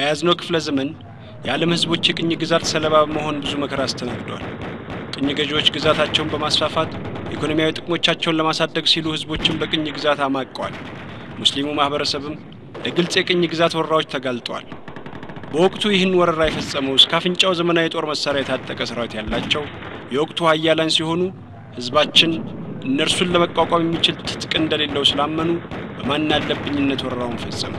በያዝነው ክፍለ ዘመን የዓለም ሕዝቦች የቅኝ ግዛት ሰለባ በመሆን ብዙ መከራ አስተናግደዋል። ቅኝ ገዢዎች ግዛታቸውን በማስፋፋት ኢኮኖሚያዊ ጥቅሞቻቸውን ለማሳደግ ሲሉ ሕዝቦችን በቅኝ ግዛት አማቀዋል። ሙስሊሙ ማኅበረሰብም ለግልጽ የቅኝ ግዛት ወረራዎች ተጋልጠዋል። በወቅቱ ይህን ወረራ የፈጸመው እስከ አፍንጫው ዘመናዊ የጦር መሳሪያ የታጠቀ ሰራዊት ያላቸው የወቅቱ ሀያላን ሲሆኑ ሕዝባችን እነርሱን ለመቋቋም የሚችል ትጥቅ እንደሌለው ስላመኑ በማናለብኝነት ወረራውን ፈጸሙ።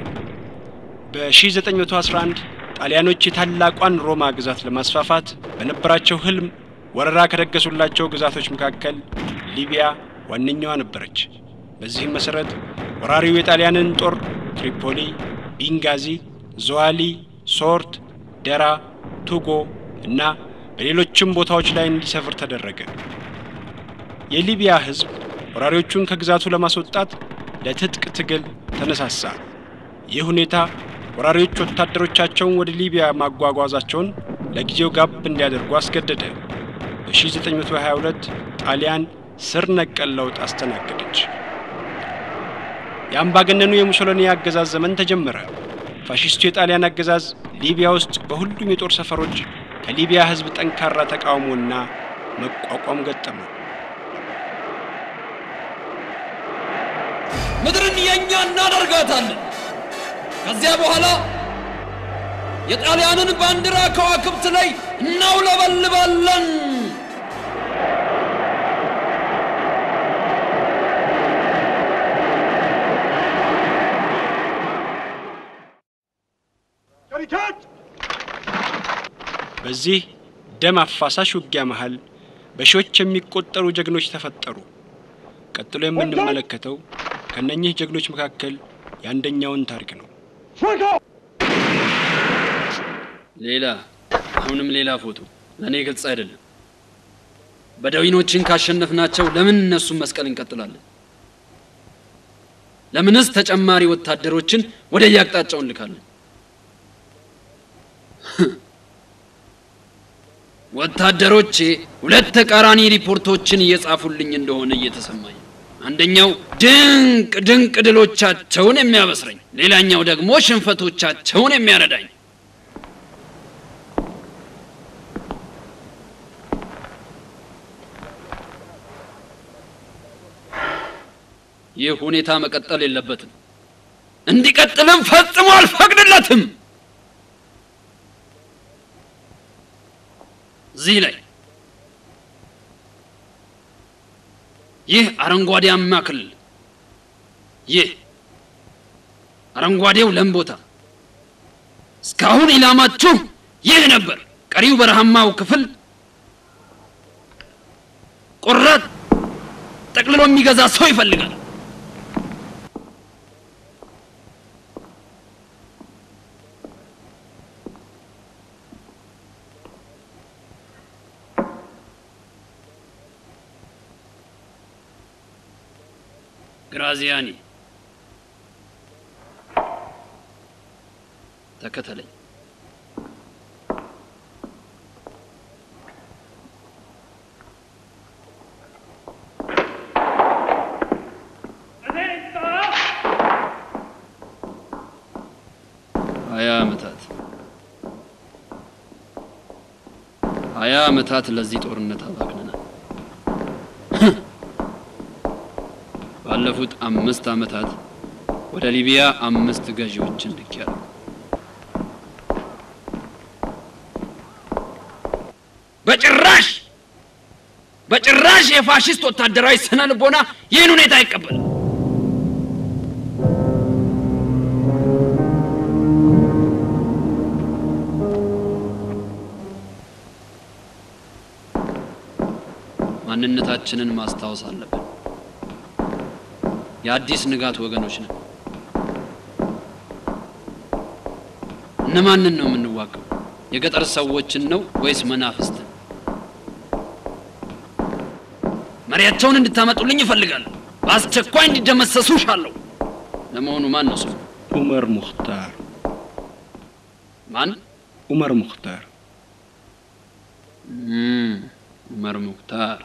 በ1911 ጣሊያኖች የታላቋን ሮማ ግዛት ለማስፋፋት በነበራቸው ህልም ወረራ ከደገሱላቸው ግዛቶች መካከል ሊቢያ ዋነኛዋ ነበረች። በዚህም መሠረት ወራሪው የጣሊያንን ጦር ትሪፖሊ፣ ቢንጋዚ፣ ዞዋሊ፣ ሶርት፣ ደራ፣ ቱጎ እና በሌሎችም ቦታዎች ላይ እንዲሰፍር ተደረገ። የሊቢያ ህዝብ ወራሪዎቹን ከግዛቱ ለማስወጣት ለትጥቅ ትግል ተነሳሳ። ይህ ሁኔታ ወራሪዎች ወታደሮቻቸውን ወደ ሊቢያ ማጓጓዛቸውን ለጊዜው ጋብ እንዲያደርጉ አስገደደ። በ1922 ጣሊያን ስር ነቀል ለውጥ አስተናገደች። የአምባገነኑ የሙሶሎኒ አገዛዝ ዘመን ተጀመረ። ፋሺስቱ የጣሊያን አገዛዝ ሊቢያ ውስጥ በሁሉም የጦር ሰፈሮች ከሊቢያ ህዝብ ጠንካራ ተቃውሞና መቋቋም ገጠመው። ምድርን የእኛ እናደርጋታለን። ከዚያ በኋላ የጣሊያንን ባንዲራ ከዋክብት ላይ እናውለበልባለን። በዚህ ደም አፋሳሽ ውጊያ መሃል በሺዎች የሚቆጠሩ ጀግኖች ተፈጠሩ። ቀጥሎ የምንመለከተው ከነኚህ ጀግኖች መካከል የአንደኛውን ታሪክ ነው። ሌላ አሁንም ሌላ ፎቶ ለእኔ ግልጽ አይደለም። በደዊኖችን ካሸነፍናቸው ለምን እነሱን መስቀል እንቀጥላለን? ለምንስ ተጨማሪ ወታደሮችን ወደ የአቅጣጫው እንልካለን? ወታደሮቼ ሁለት ተቃራኒ ሪፖርቶችን እየጻፉልኝ እንደሆነ እየተሰማኝ ነው። አንደኛው ድንቅ ድንቅ ድሎቻቸውን የሚያበስረኝ፣ ሌላኛው ደግሞ ሽንፈቶቻቸውን የሚያረዳኝ። ይህ ሁኔታ መቀጠል የለበትም። እንዲቀጥልም ፈጽሞ አልፈቅድለትም። እዚህ ላይ ይህ አረንጓዴያማ ክልል ይህ አረንጓዴው ለም ቦታ እስካሁን ኢላማችሁ ይህ ነበር። ቀሪው በረሃማው ክፍል ቆራጥ ጠቅልሎ የሚገዛ ሰው ይፈልጋል። ግራዚያኒ ተከተለኝ። ሀያ ዓመታት ሀያ ዓመታት ለዚህ ጦርነት አባክነናል። ባለፉት አምስት ዓመታት ወደ ሊቢያ አምስት ገዢዎችን ልኬያለሁ። በጭራሽ በጭራሽ የፋሽስት ወታደራዊ ስነ ልቦና ይህን ሁኔታ አይቀበልም። ማንነታችንን ማስታወስ አለብን። የአዲስ ንጋት ወገኖች ነን። እነማንን ነው የምንዋገው? የገጠር ሰዎችን ነው ወይስ መናፍስትን? መሪያቸውን እንድታመጡልኝ እፈልጋለሁ። በአስቸኳይ እንዲደመሰሱ ሻለሁ። ለመሆኑ ማን ነው ስሙ? ኡመር ሙኽታር። ማን? ኡመር ሙኽታር። እም፣ ዑመር ሙክታር።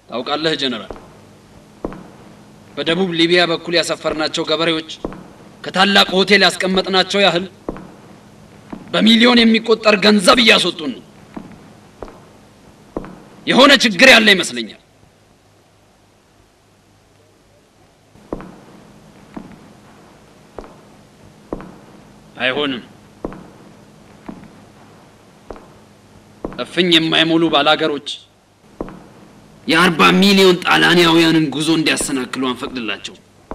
ታውቃለህ ጀነራል፣ በደቡብ ሊቢያ በኩል ያሰፈርናቸው ገበሬዎች ከታላቅ ሆቴል ያስቀመጥናቸው ያህል በሚሊዮን የሚቆጠር ገንዘብ እያስወጡን ነው። የሆነ ችግር ያለ ይመስለኛል። አይሆንም። እፍኝ የማይሞሉ ባላገሮች የአርባ ሚሊዮን ጣሊያናውያንን ጉዞ እንዲያሰናክሉ አንፈቅድላቸው።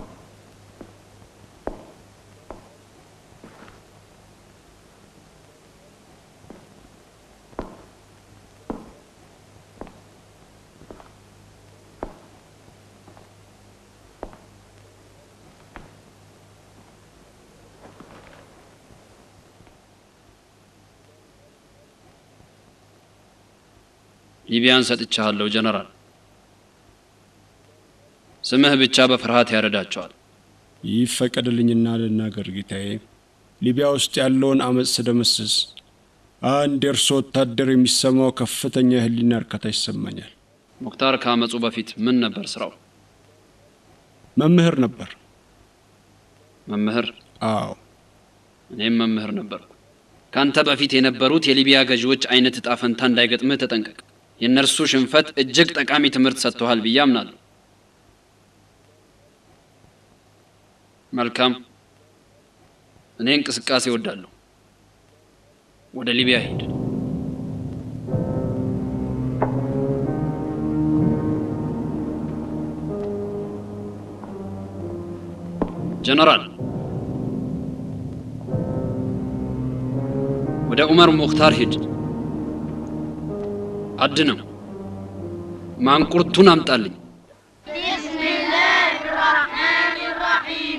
ሊቢያን ሰጥቻለሁ ጀነራል። ስምህ ብቻ በፍርሃት ያረዳቸዋል። ይፈቀድልኝና ልናገር ጌታዬ። ሊቢያ ውስጥ ያለውን አመፅ ስደመስስ አንድ የእርሶ ወታደር የሚሰማው ከፍተኛ የህሊና እርካታ ይሰማኛል። ሙክታር ከአመፁ በፊት ምን ነበር ስራው? መምህር ነበር። መምህር? አዎ፣ እኔም መምህር ነበርኩ። ካንተ በፊት የነበሩት የሊቢያ ገዢዎች አይነት እጣ ፈንታ እንዳይገጥምህ ተጠንቀቅ። የእነርሱ ሽንፈት እጅግ ጠቃሚ ትምህርት ሰጥቶሃል ብዬ አምናለሁ። መልካም። እኔ እንቅስቃሴ እወዳለሁ። ወደ ሊቢያ ሂድ። ጀነራል፣ ወደ ዑመር ሙክታር ሂድ። አድነው። ማንቁርቱን አምጣልኝ። بسم الله الرحمن الرحيم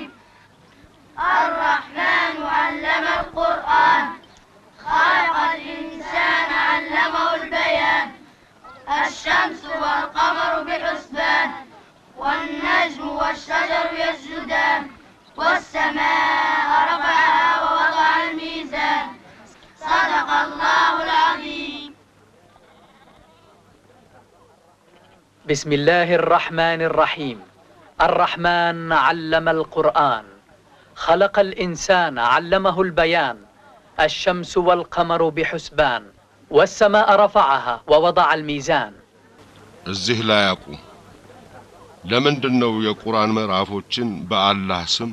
الرحمن علم القرآن خلق الإنسان علمه البيان الشمس والقمر بحسبان والنجم والشجر يسجدان والسماء رفعها ووضع الميزان صدق الله العظيم بسم الله الرحمن الرحيم الرحمن علم القرآن خلق الإنسان علمه البيان الشمس والقمر بحسبان والسماء رفعها ووضع الميزان እዚህ ላይ አቁም። ለምንድን ነው የቁርአን ምዕራፎችን በአላህ ስም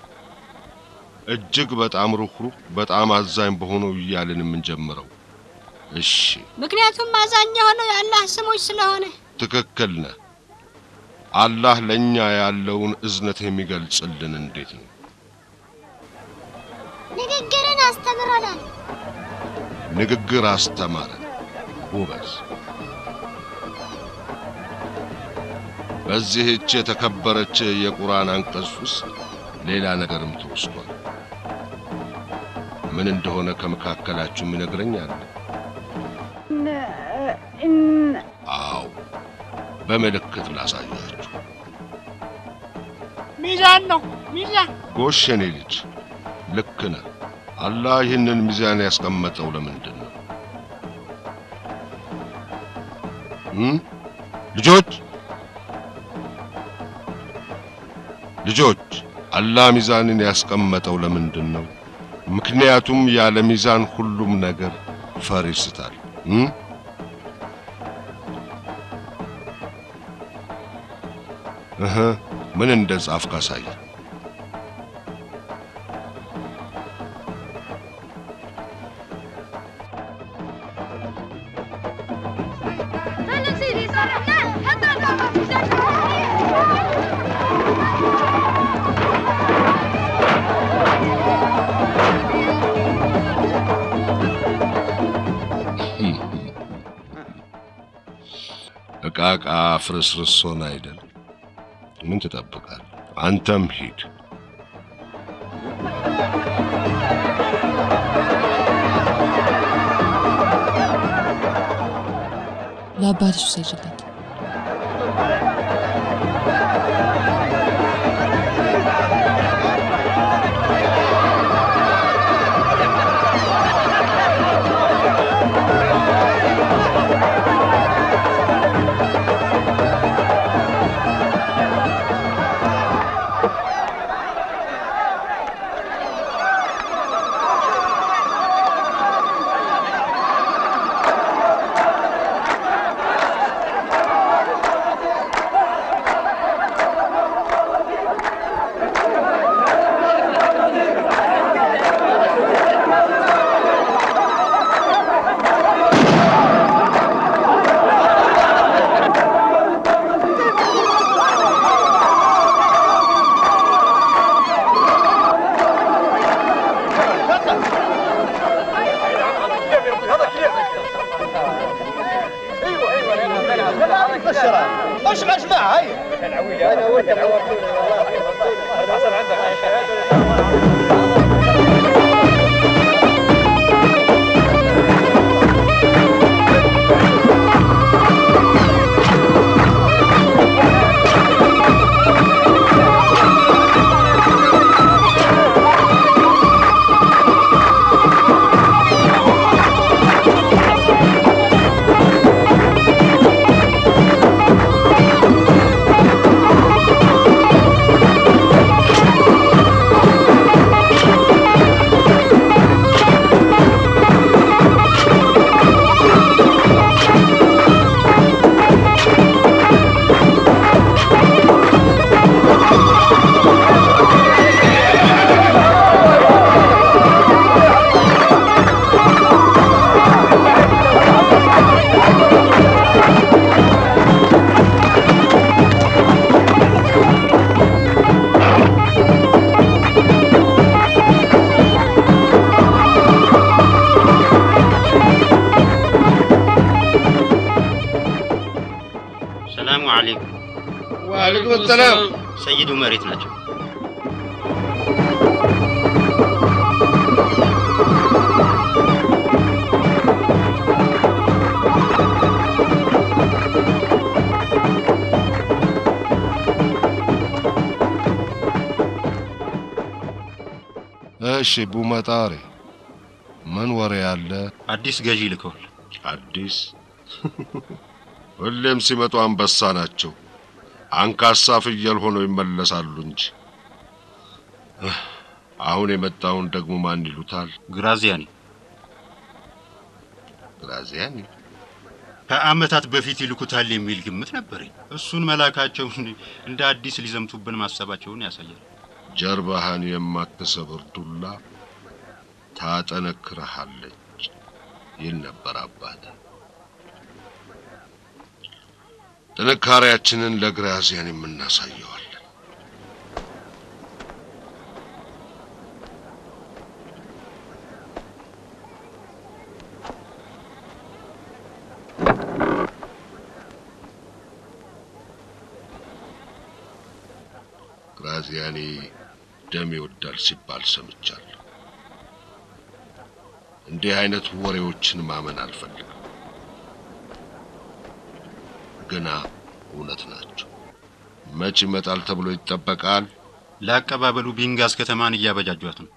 እጅግ በጣም ሩህሩህ በጣም አዛኝ በሆነው እያልን የምንጀምረው? እሺ ምክንያቱም አዛኝ የሆነው የአላህ ስሞች ስለሆነ ትክክል ነህ። አላህ ለእኛ ያለውን እዝነት የሚገልጽልን እንዴት ነው? ንግግርን አስተምረናል። ንግግር አስተማረን። ጎበዝ። በዚህች የተከበረች የቁርአን አንቀጽ ውስጥ ሌላ ነገርም ተወስቷል። ምን እንደሆነ ከመካከላችሁ የሚነግረኝ አለ? አዎ፣ በምልክት ላሳያችሁ። ሚዛን ነው ሚዛን። ጎሽ የኔ ልጅ ልክ ነህ። አላህ ይህንን ሚዛን ያስቀመጠው ለምንድን ነው? እም? ልጆች ልጆች አላህ ሚዛንን ያስቀመጠው ለምንድን ነው? ምክንያቱም ያለ ሚዛን ሁሉም ነገር ፈር ይስታል። እም? እህ ምን እንደ ጻፍክ አሳይ። እቃ እቃ ፍርስርስ ሆነ አይደል? ምን ትጠብቃል? አንተም ሂድ። ለአባትሽ ውሰጅለት። وين الشراب خش مع جماعه هيا انا وانت حصل عندك ሰላሙ አለይኩም። ወአለይኩም ሰላም። ሰይዱ መሬት ናቸው። እሺ ቡመጣሪ ምን ወሬ አለ? አዲስ ገዢ ልከዋል። አዲስ ሁሌም ሲመጡ አንበሳ ናቸው። አንካሳ ፍየል ሆነው ይመለሳሉ እንጂ። አሁን የመጣውን ደግሞ ማን ይሉታል? ግራዚያኒ ግራዚያኒ ከአመታት በፊት ይልኩታል የሚል ግምት ነበረኝ። እሱን መላካቸው እንደ አዲስ ሊዘምቱብን ማሰባቸውን ያሳያል። ጀርባህን የማትሰብር ዱላ ታጠነክረሃለች ይል ነበር አባት። ጥንካሬያችንን ለግራዚያን የምናሳየዋለን። ግራዚያኒ ደም ይወዳል ሲባል ሰምቻለሁ። እንዲህ አይነት ወሬዎችን ማመን አልፈልግም፣ ግና እውነት ናቸው። መች ይመጣል ተብሎ ይጠበቃል? ለአቀባበሉ ቢንጋስ ከተማን እያበጃጇት ነው።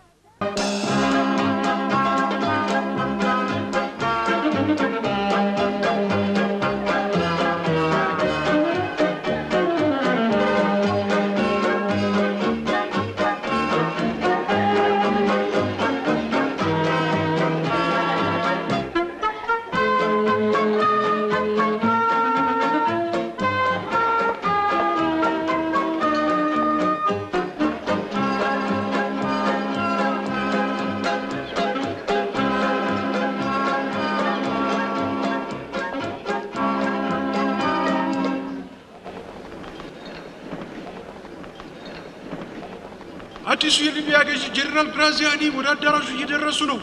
አዲሱ የሊቢያ ገዢ ጀነራል ግራዚያኒ ወደ አዳራሹ እየደረሱ ነው።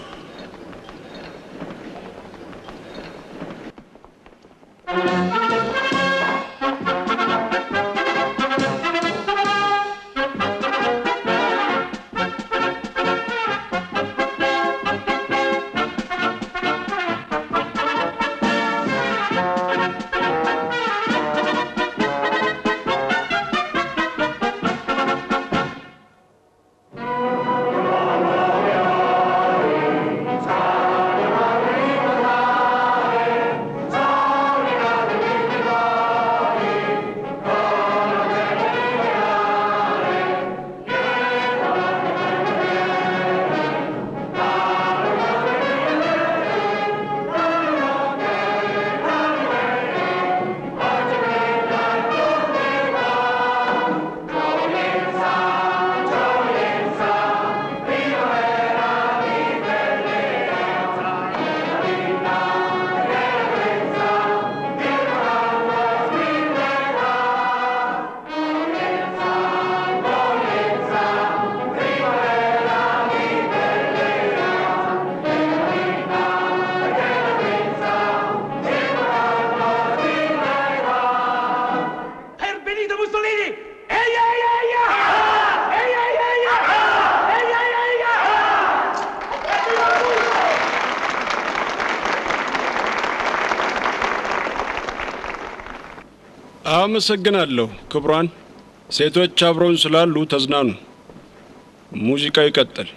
አመሰግናለሁ ክቡራን። ሴቶች አብረውን ስላሉ ተዝናኑ። ሙዚቃው ይቀጥል።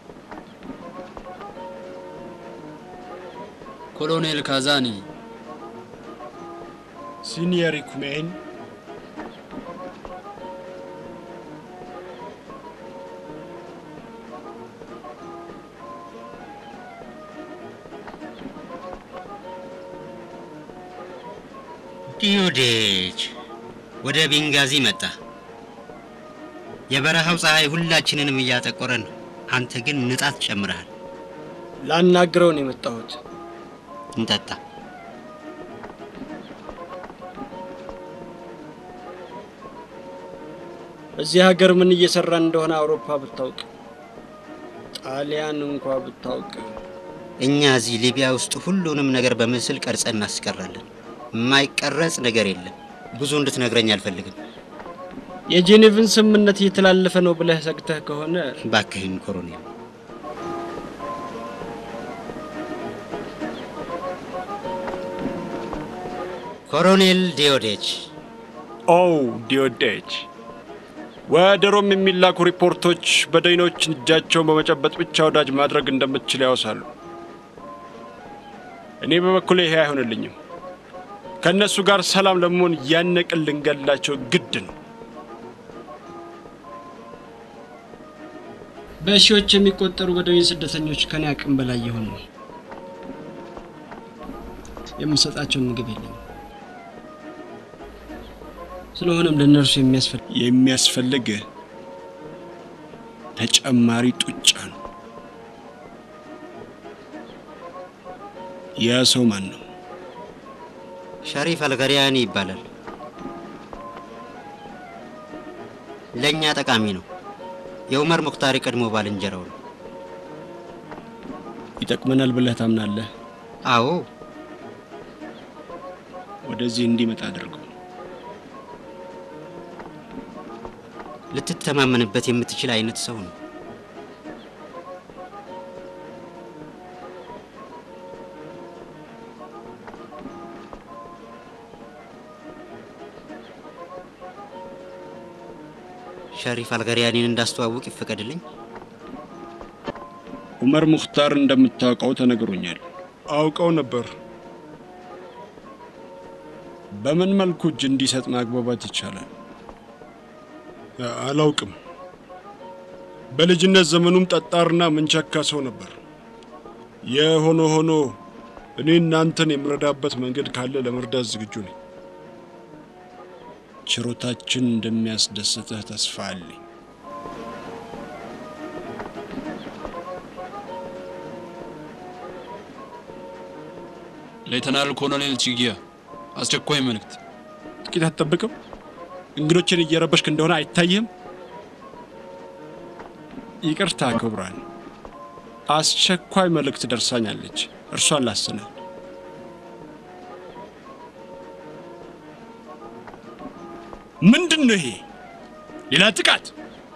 ኮሎኔል ካዛኒ ሲኒየር ኩሜን ዲዮዴጅ ወደ ቤንጋዚ መጣ። የበረሃው ፀሐይ ሁላችንንም እያጠቆረን ነው። አንተ ግን ንጣት ጨምረሃል። ላናግረው ነው የመጣሁት። እንጠጣ። እዚህ ሀገር ምን እየሰራን እንደሆነ አውሮፓ ብታውቅ፣ ጣሊያን እንኳ ብታውቅ። እኛ እዚህ ሊቢያ ውስጥ ሁሉንም ነገር በምስል ቀርጸን እናስቀራለን። የማይቀረጽ ነገር የለም። ብዙ እንድትነግረኝ አልፈልግም። የጄኔቭን ስምምነት እየተላለፈ ነው ብለህ ሰግተህ ከሆነ ባክህን ኮሎኔል። ኮሎኔል ዲዮዴች ኦ ዲዮዴች፣ ወደ ሮም የሚላኩ ሪፖርቶች በደይኖች እጃቸውን በመጨበጥ ብቻ ወዳጅ ማድረግ እንደምትችል ያወሳሉ። እኔ በበኩሌ ይሄ አይሆንልኝም። ከእነሱ ጋር ሰላም ለመሆን ያነቅን ልንገላቸው ግድ ነው። በሺዎች የሚቆጠሩ በደዌን ስደተኞች ከኔ አቅም በላይ የሆኑ ነው። የምሰጣቸው ምግብ የለኝም። ስለሆነም ለእነርሱ የሚያስፈልግ ተጨማሪ ጡጫ ነው። ያ ሰው ማን ነው? ሸሪፍ አልገሪያኒ ይባላል። ለእኛ ጠቃሚ ነው። የኡመር ሙክታር ቀድሞ ባልንጀራው ነው። ይጠቅመናል ብለህ ታምናለህ? አዎ። ወደዚህ እንዲመጣ አድርገው። ልትተማመንበት የምትችል አይነት ሰው ነው። ሸሪፍ አልገሪያኒን እንዳስተዋውቅ ይፈቀድልኝ። ኡመር ሙክታር እንደምታውቀው ተነግሮኛል። አውቀው ነበር። በምን መልኩ እጅ እንዲሰጥ ማግባባት ይቻላል? አላውቅም። በልጅነት ዘመኑም ጠጣርና ምንቸካ ሰው ነበር። የሆነ ሆኖ እኔ እናንተን የምረዳበት መንገድ ካለ ለመርዳት ዝግጁ ነኝ። ችሮታችን እንደሚያስደስትህ ተስፋ አለኝ። ሌተናል ኮሎኔል ቺጊያ አስቸኳይ መልእክት። ጥቂት አትጠብቅም? እንግዶችን እየረበሽክ እንደሆነ አይታይህም? ይቅርታ ክቡራን፣ አስቸኳይ መልእክት ደርሳኛለች። እርሷን ላሰናል። ምንድን ነው ይሄ? ሌላ ጥቃት?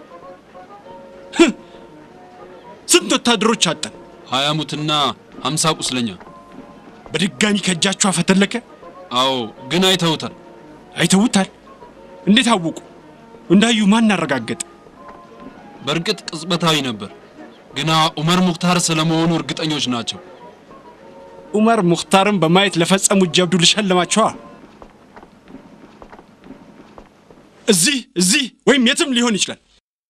ስንት ወታደሮች አጠን? ሀያ ሙትና ሀምሳ ቁስለኛ። በድጋሚ ከእጃችሁ አፈተለከ? አዎ፣ ግን አይተውታል። አይተውታል? እንዴት አወቁ? እንዳዩ ማን አረጋገጠ? በእርግጥ ቅጽበታዊ ነበር፣ ግና ኡመር ሙክታር ስለመሆኑ እርግጠኞች ናቸው። ኡመር ሙክታርን በማየት ለፈጸሙት ጀብዱ ልሸልማቸዋ። እዚህ እዚህ ወይም የትም ሊሆን ይችላል።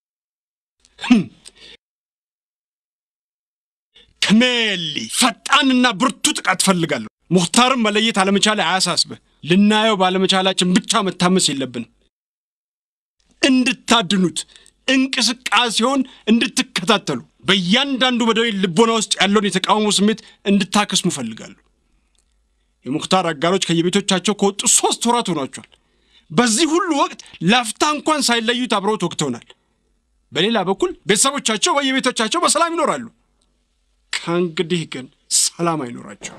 ከሜሊ ፈጣንና ብርቱ ጥቃት ፈልጋለሁ። ሙክታርን መለየት አለመቻል አያሳስብህ። ልናየው ባለመቻላችን ብቻ መታመስ የለብንም። እንድታድኑት እንቅስቃሴውን እንድትከታተሉ በእያንዳንዱ በደዌ ልቦና ውስጥ ያለውን የተቃውሞ ስሜት እንድታከስሙ እፈልጋለሁ። የሙክታር አጋሮች ከየቤቶቻቸው ከወጡ ሶስት ወራት ሆኗቸዋል። በዚህ ሁሉ ወቅት ላፍታ እንኳን ሳይለዩት አብረውት ወቅተውናል። በሌላ በኩል ቤተሰቦቻቸው በየቤቶቻቸው በሰላም ይኖራሉ። ከእንግዲህ ግን ሰላም አይኖራቸው።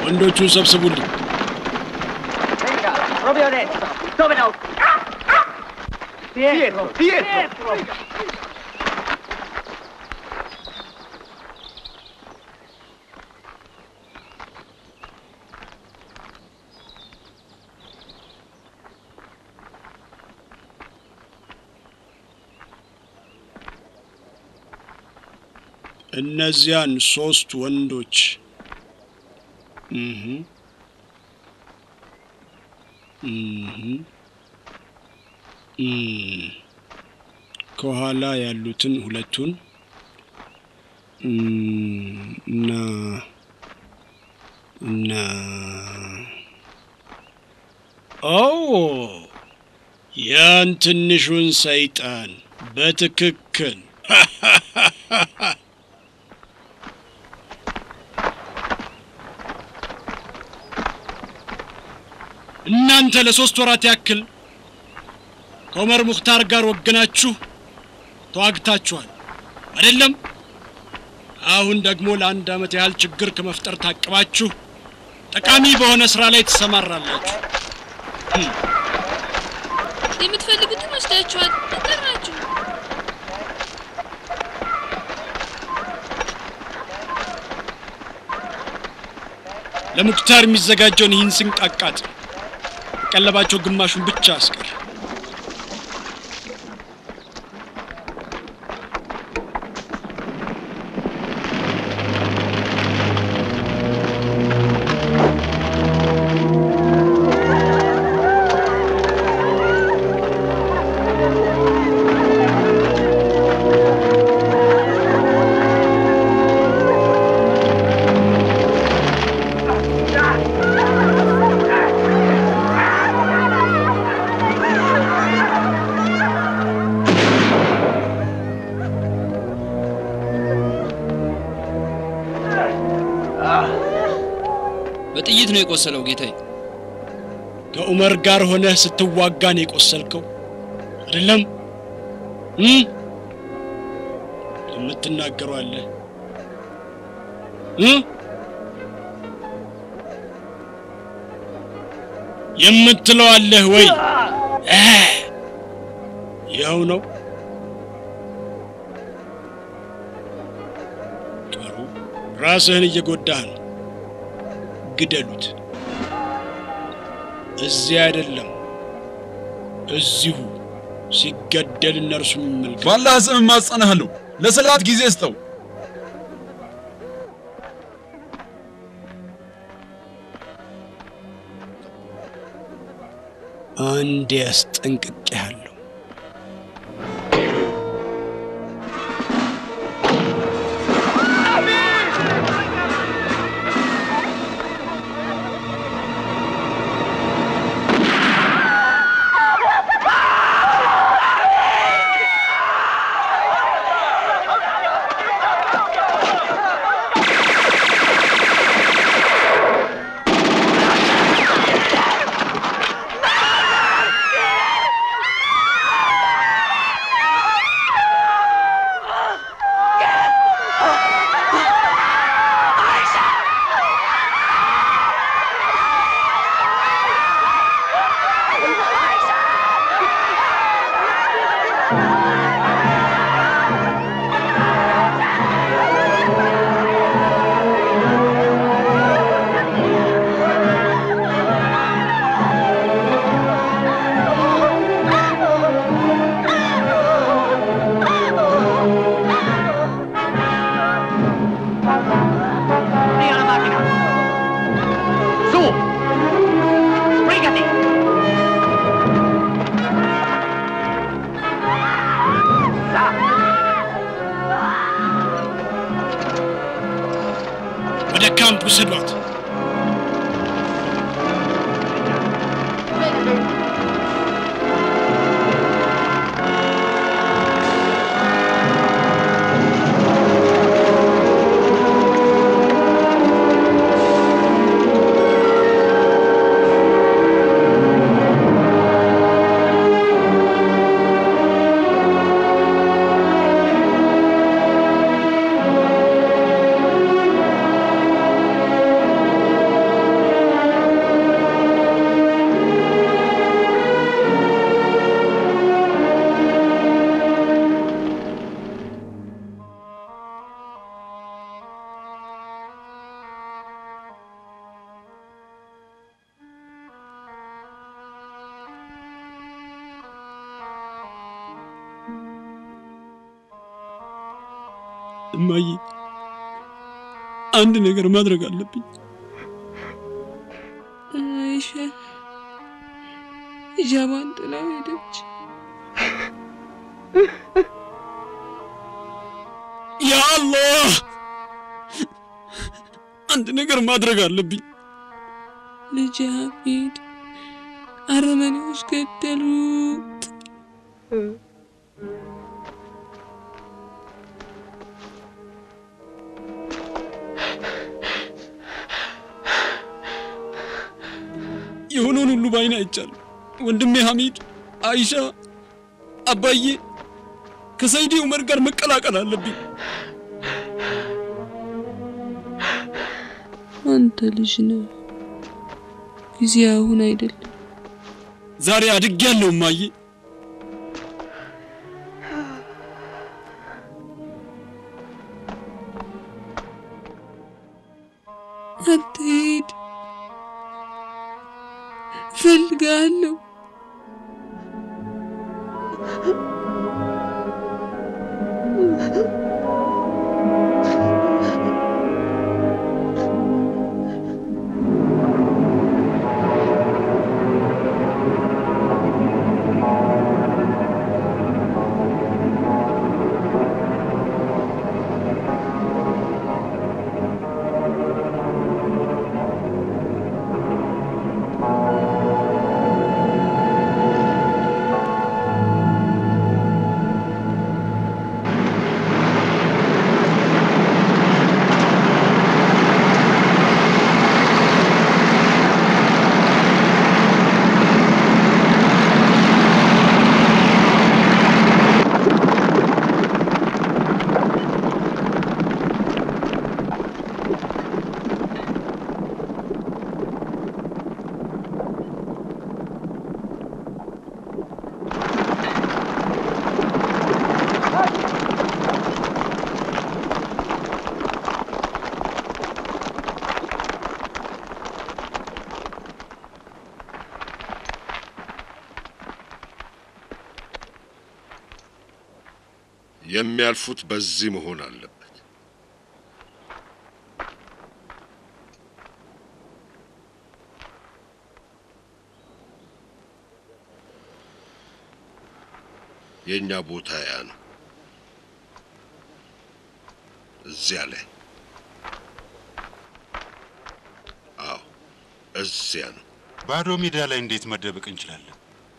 ወንዶቹን ሰብስቡልኝ። Venga, proprio adesso. Dove no? Dietro, dietro. እነዚያን ሶስት ወንዶች እህ እህ እም፣ ከኋላ ያሉትን ሁለቱን እም፣ እና እና ኦ ያን ትንሹን ሰይጣን በትክክል እናንተ ለሶስት ወራት ያክል ከዑመር ሙኽታር ጋር ወገናችሁ ተዋግታችኋል አይደለም? አሁን ደግሞ ለአንድ ዓመት ያህል ችግር ከመፍጠር ታቅባችሁ ጠቃሚ በሆነ ስራ ላይ ትሰማራላችሁ። የምትፈልጉትን ወስዳችኋል። ጠራችሁ። ለሙክታር የሚዘጋጀውን ይህን ስንቅ አቃጥል። ቀለባቸው ግማሹን ብቻ አስቀር። በጥይት ነው የቆሰለው ጌታዬ። ከዑመር ጋር ሆነህ ስትዋጋ ነው የቆሰልከው አይደለም? እም? የምትናገረው አለ እ? የምትለው አለህ ወይ? እ? ይኸው ነው። ጥሩ፣ ራስህን እየጎዳህ ነው። ግደሉት። እዚህ አይደለም፣ እዚሁ ሲገደል እነርሱ ይመልከቱ። ባላህ ስም እማጸንሃለሁ፣ ለሰላት ጊዜ ስጠው። አንድ ያስጠንቅቄሃለሁ። Via la macchina. Su. Sbrigati. ወደ ካምፕ ውሰዷት። Su. እማዬ፣ አንድ ነገር ማድረግ አለብኝ። አይሻ ሂጃቧን ጥላ ሄደች። ያ አላህ! አንድ ነገር ማድረግ አለብኝ። ልጅ ሀሚድ አረመኔዎች ገደሉት። የሆነውን ሁሉ በዓይኔ አይቻለሁ። ወንድሜ ሐሚድ፣ አይሻ፣ አባዬ ከሰይዲ ዑመር ጋር መቀላቀል አለብኝ። አንተ ልጅ ነህ፣ ጊዜ አሁን አይደለም። ዛሬ አድጌያለሁ እማዬ። አትሄድ፣ እፈልግሃለሁ። የሚያልፉት በዚህ መሆን አለበት። የእኛ ቦታ ያ ነው። እዚያ ላይ አዎ፣ እዚያ ነው። ባዶ ሜዳ ላይ እንዴት መደበቅ እንችላለን?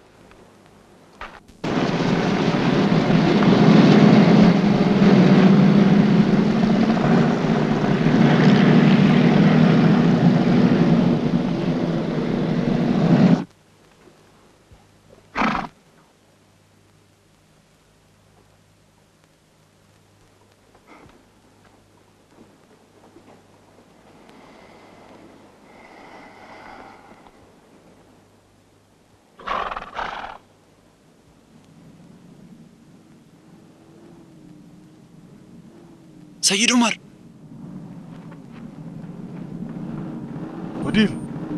ሰይድ ዑመር ሙዲር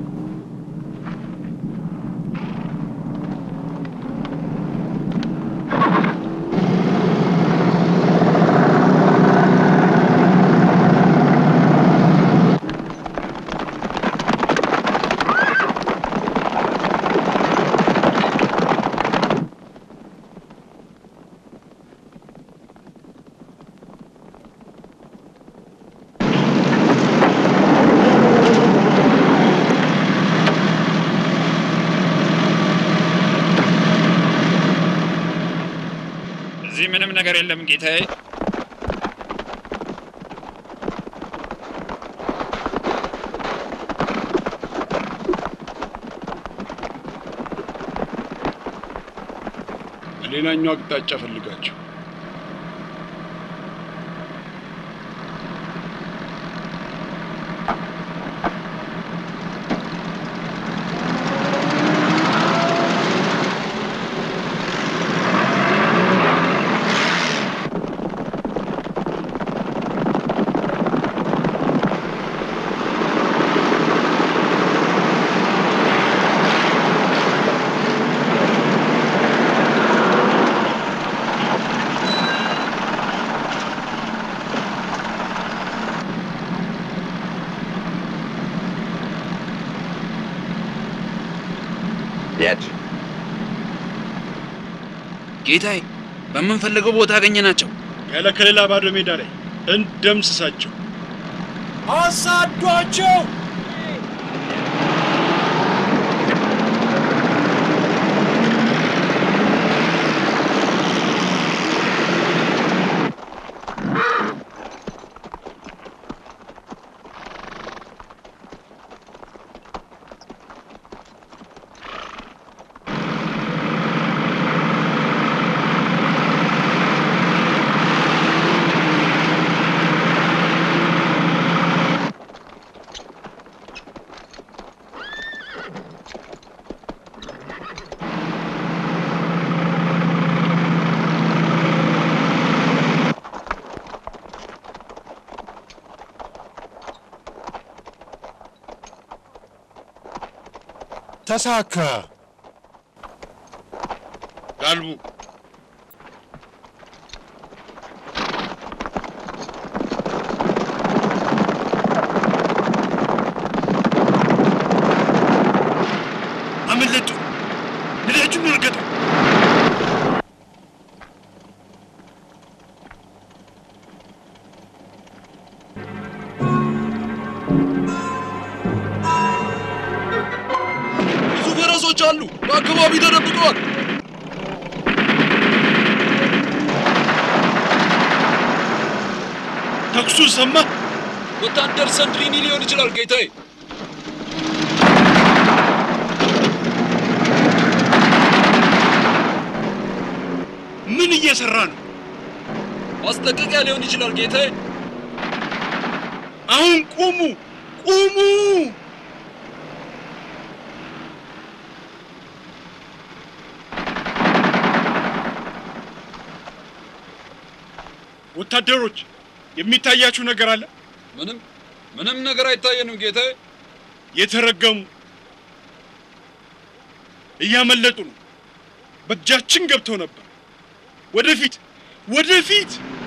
እዚህ ምንም ነገር የለም ጌታዬ። ሌላኛው አቅጣጫ ፈልጋቸው። የት? ጌታዬ፣ በምንፈልገው ቦታ አገኘናቸው። ያለ ከሌላ ባዶ ሜዳ ላይ እንደምስሳቸው። አሳዷቸው! ተሳካ። ጋልቡ አመለጡ። ነዳጁን እርገጡ። ብዙ ፈረሶች አሉ። በአካባቢ ተደብቀዋል። ተኩሱን ሰማ። ወታደር ሰንድሪኒ ሊሆን ይችላል ጌታዬ። ምን እየሰራ ነው? ማስጠንቀቂያ ሊሆን ይችላል ጌታዬ። አሁን ቁሙ! ቁሙ! ወታደሮች የሚታያችሁ ነገር አለ? ምንም ምንም ነገር አይታየንም ጌታዬ። የተረገሙ እያመለጡ ነው። በእጃችን ገብተው ነበር። ወደፊት ወደፊት!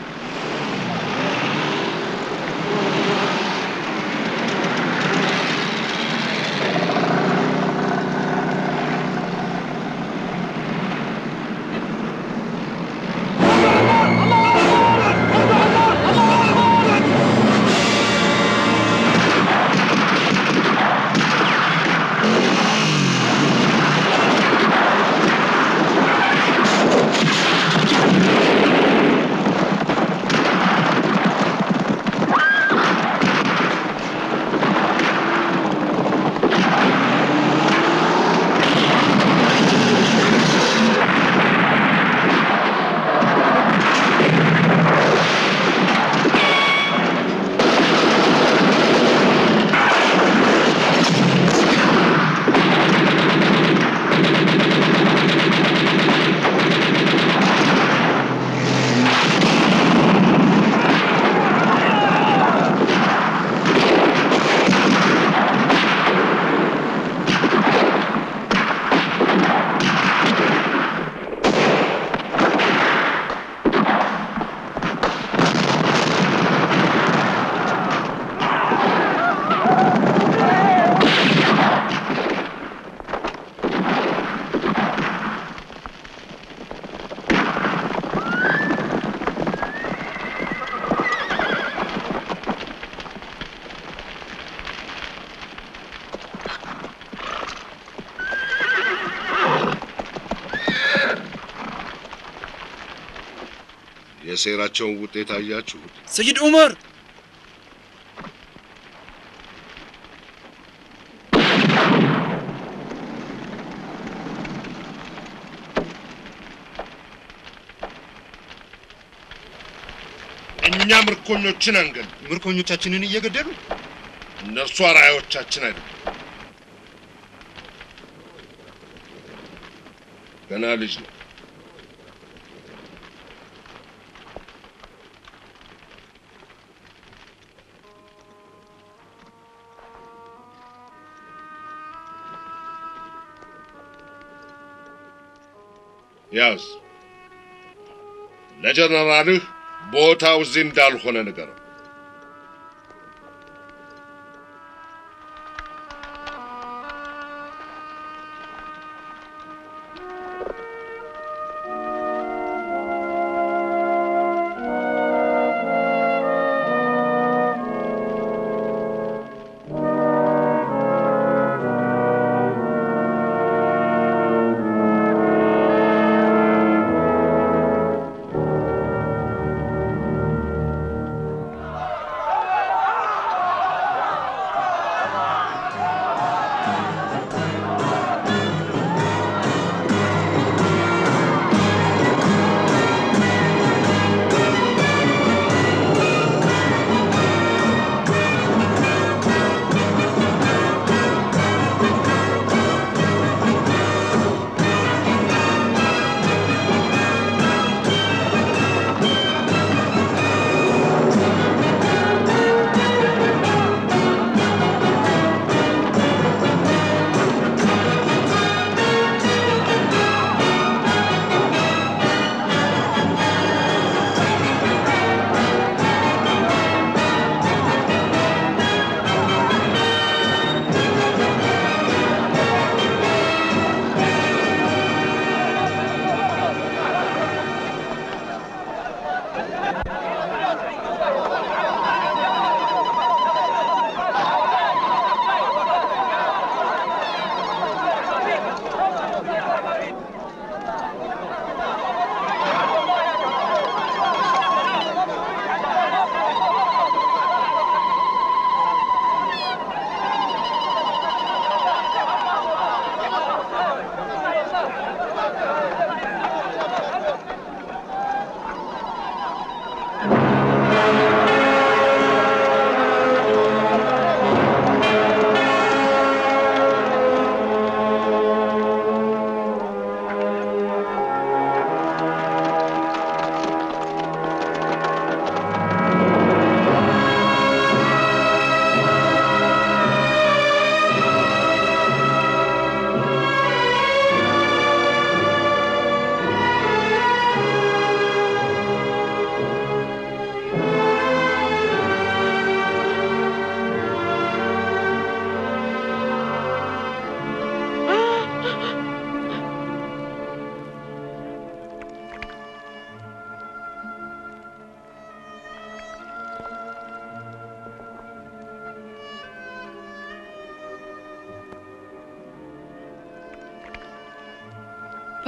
የሴራቸውን ውጤት አያችሁት? ሰይድ ዑመር እኛ ምርኮኞችን አንገል፣ ምርኮኞቻችንን እየገደሉ እነርሱ አርአዮቻችን አይደሉም። ገና ልጅ ነው። ያዝ። ለጀነራልህ ቦታው እዚህ እንዳልሆነ ንገረው።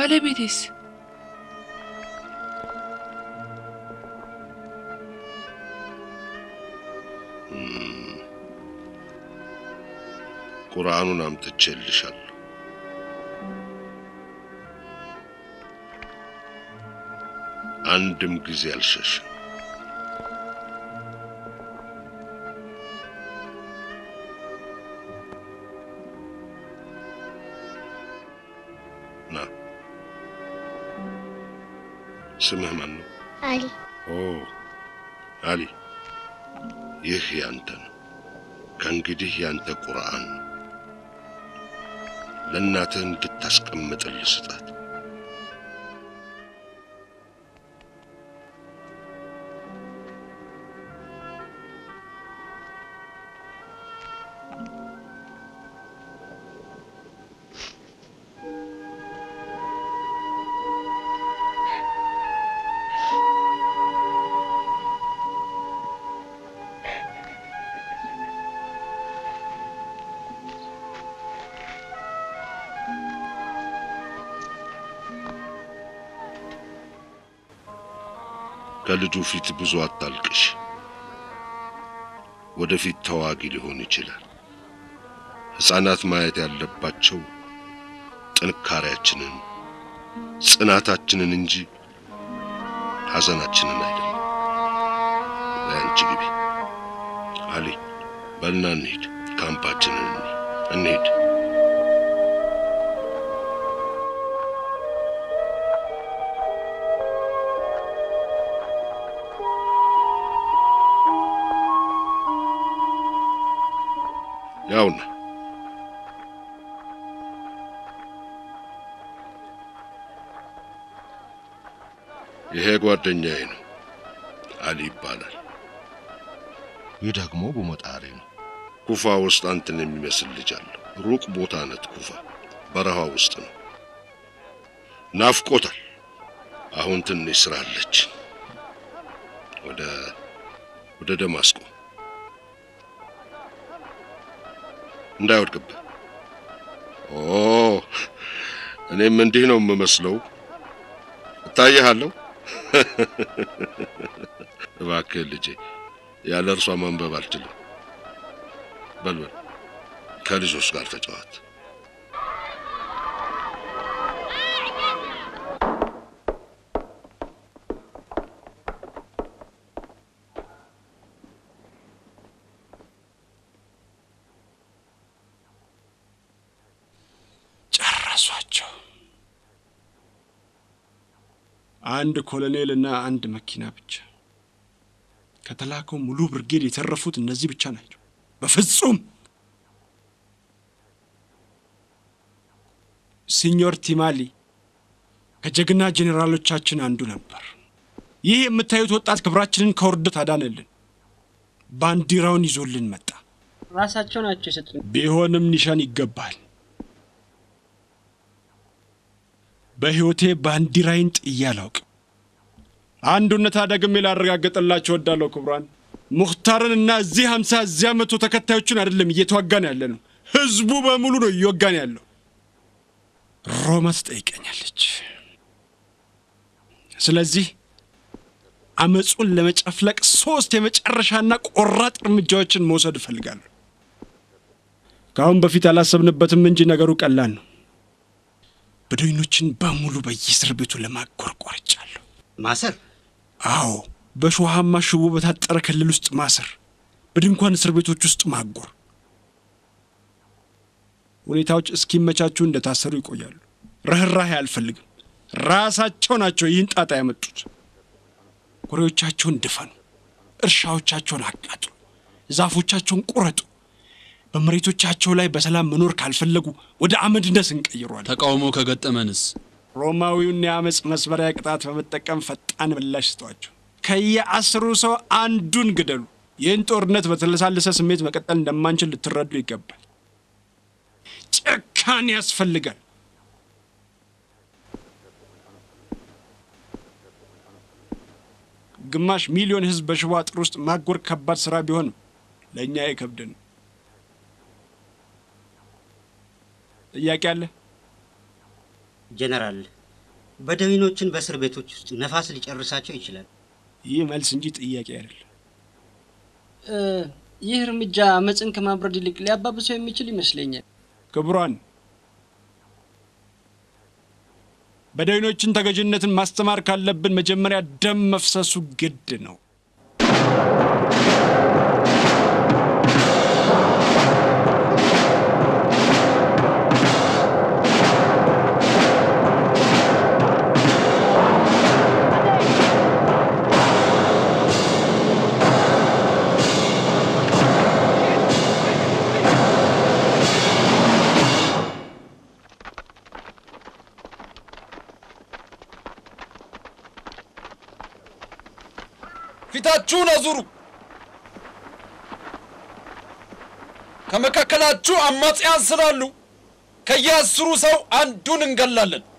ባለቤቴስ? ቁርአኑን አምጥቼልሻለሁ። አንድም ጊዜ አልሸሽም። ና ስምህ ማን ነው? አሊ ኦ አሊ፣ ይህ ያንተ ነው። ከእንግዲህ ያንተ ቁርአን ነው። ለእናትህ እንድታስቀምጥልህ ስጣት። ከልጁ ፊት ብዙ አታልቅሽ። ወደፊት ተዋጊ ሊሆን ይችላል። ሕፃናት ማየት ያለባቸው ጥንካሬያችንን፣ ጽናታችንን እንጂ ሐዘናችንን አይደለም። ለአንቺ ግቢ አሊ፣ በልና እንሂድ፣ ካምፓችንን እንሂድ። ያውና ይሄ ጓደኛዬ ነው፣ አሊ ይባላል። ይህ ደግሞ ቡመጣሪ ነው። ኩፋ ውስጥ አንተን የሚመስል ልጅ አለ። ሩቅ ቦታ ነት ኩፋ በረሃ ውስጥ ነው። ናፍቆታል። አሁን ትንሽ ስራ አለች። ወደ ወደ ደማስቆ እንዳይወድቅብህ። ኦ እኔም እንዲህ ነው የምመስለው። እታይሃለሁ። እባክህ ልጄ፣ ያለ እርሷ ማንበብ አልችልም። በልበል፣ ከልጆች ጋር ተጫዋት። ጨረሷቸው። አንድ ኮሎኔል እና አንድ መኪና ብቻ። ከተላከው ሙሉ ብርጌድ የተረፉት እነዚህ ብቻ ናቸው። በፍጹም ሲኞር ቲማሊ ከጀግና ጄኔራሎቻችን አንዱ ነበር። ይህ የምታዩት ወጣት ክብራችንን ከውርደት አዳነልን። ባንዲራውን ይዞልን መጣ። ራሳቸው ናቸው የሰጡን። ቢሆንም ኒሻን ይገባል። በሕይወቴ ባንዲራዬን ጥዬ አላውቅም። አንድ እውነታ ደግሜ ላረጋገጥላችሁ እወዳለሁ ክቡራን፣ ሙኽታርን እና እዚህ ሀምሳ እዚያ መቶ ተከታዮችን አይደለም እየተዋጋን ያለ ነው፣ ህዝቡ በሙሉ ነው እየወጋን ያለው። ሮማ ትጠይቀኛለች። ስለዚህ አመፁን ለመጨፍለቅ ሶስት የመጨረሻና ቆራጥ እርምጃዎችን መውሰድ እፈልጋለሁ። ከአሁን በፊት አላሰብንበትም እንጂ ነገሩ ቀላል ነው። በደኞችን በሙሉ በየእስር ቤቱ ለማጎር ቆርጫለሁ። ማሰር? አዎ፣ በሾሃማ ሽቦ በታጠረ ክልል ውስጥ ማሰር፣ በድንኳን እስር ቤቶች ውስጥ ማጎር። ሁኔታዎች እስኪመቻቹ እንደታሰሩ ይቆያሉ። ርኅራሄ አልፈልግም። ራሳቸው ናቸው ይህን ጣጣ ያመጡት። ኩሬዎቻቸውን ድፈኑ፣ እርሻዎቻቸውን አቃጥሉ፣ ዛፎቻቸውን ቁረጡ። በመሬቶቻቸው ላይ በሰላም መኖር ካልፈለጉ ወደ አመድነት እንቀይሯል። ተቃውሞ ከገጠመንስ? ሮማዊውን የአመፅ መስበሪያ ቅጣት በመጠቀም ፈጣን ምላሽ ስጧቸው። ከየአስሩ ሰው አንዱን ግደሉ። ይህን ጦርነት በተለሳለሰ ስሜት መቀጠል እንደማንችል ልትረዱ ይገባል። ጭካኔ ያስፈልጋል። ግማሽ ሚሊዮን ሕዝብ በሽቦ አጥር ውስጥ ማጎር ከባድ ስራ ቢሆንም ለእኛ አይከብድን። ጥያቄ አለ? ጀነራል፣ በደዊኖችን በእስር ቤቶች ውስጥ ነፋስ ሊጨርሳቸው ይችላል። ይህ መልስ እንጂ ጥያቄ አይደለም። እ፣ ይህ እርምጃ አመፅን ከማብረድ ይልቅ ሊያባብሰው የሚችል ይመስለኛል። ክቡራን፣ በደዊኖችን ተገዥነትን ማስተማር ካለብን መጀመሪያ ደም መፍሰሱ ግድ ነው። ፊታችሁን አዙሩ። ከመካከላችሁ አማጽያን ስላሉ ከየአስሩ ሰው አንዱን እንገላለን።